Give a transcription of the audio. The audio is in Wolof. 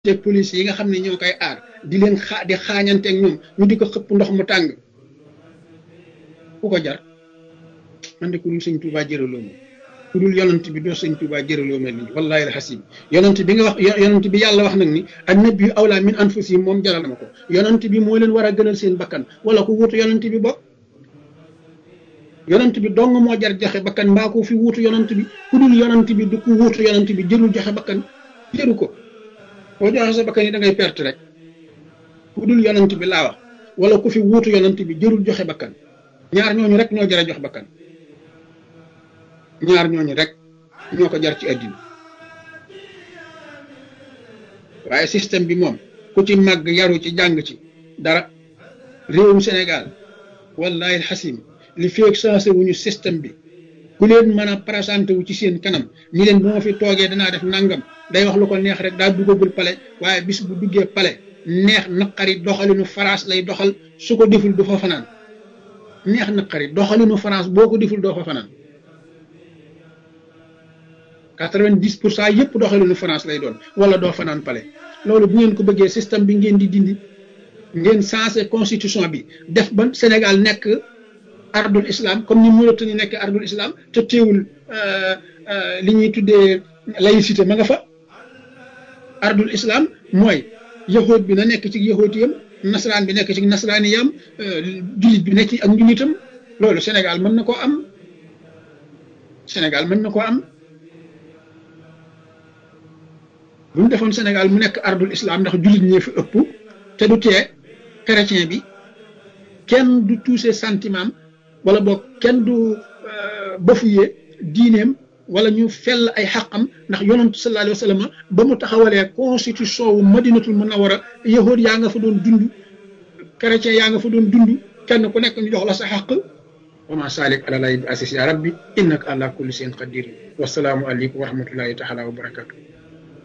te police yi nga xam ne ñoo koy aar di leen xaa di xaañanteeg ñoom ñu di ko xëpp ndox mu tàng ku ko jar man de ku dul sëñ Tuubaa jëraloo ma ku dul yonent bi doo sëñ Tuubaa jëraloo mel ni wallaahi alxasim yonent bi nga wax yonent bi yàlla wax nag ni annabi awlaa min anfusihim moom jaral ma ko yonent bi moo leen war a gënal seen bakkan wala ku wuutu yonent bi bokk yonent bi dong moo jar joxe bakkan mbaa ko fi wuutu yonent bi ku dul yonent bi du ku wuutu yonent bi jërul joxe bakkan jëru ko boo joxe sa bakkan yi da ngay perte rek ku dul yonent bi laa wax wala ku fi wuutu yonent bi jërul joxe bakkan ñaar ñooñu rek ñoo jar a jox bakkan ñaar ñooñu rek ñoo ko jar ci àddina waaye système bi moom ku ci màgg yaru ci jàng ci dara réewum Sénégal wallahi alxasim li feeg sensé wuñu système bi ku leen mën a présenté wu ci seen kanam ñi leen bu ma fi toogee danaa def nangam day wax lu ko neex rek daa duggagul pale waaye bis bu duggee pale neex naqari doxalinu France lay doxal su ko deful du fa fanaan neex naqari doxalinu France boo ko deful doo fa fanaan quatre-vingt-dix pour cent yëpp doxalinu France lay doon wala doo fanaan pale loolu bu ngeen ko bëggee système bi ngeen di dindi ngeen sensé constitution bi def ba Sénégal nekk ardul islam comme ni Mauritanie nekk ardul islam te teewul li ñuy tuddee laïcité ma nga fa ardul islam mooy yahood bi na nekk ci yahoodiyam nasaraan bi nekk ci nasaraaniyam jullit bi nekk ci ak njullitam loolu Sénégal mën na koo am Sénégal mën na koo am bu ñu defoon Sénégal mu nekk ardul islam ndax jullit ñee fi ëpp te du tee chrétien bi kenn du touché sentiment wala boog kenn du bafuyee diineem wala ñu fell ay xaqam ndax yonantu sallallahu alayhi wa sallam ba mu taxawalee constitution wu madinatul munawara yahood yaa nga fa doon dund chrétien yaa nga fa doon dund kenn ku nekk ñu jox la sa xaq wa ma salik ala lay bi asis ya rabbi innaka ala kulli shay'in qadir wasalaamu aleykum wa rahmatullahi taala wa barakatuh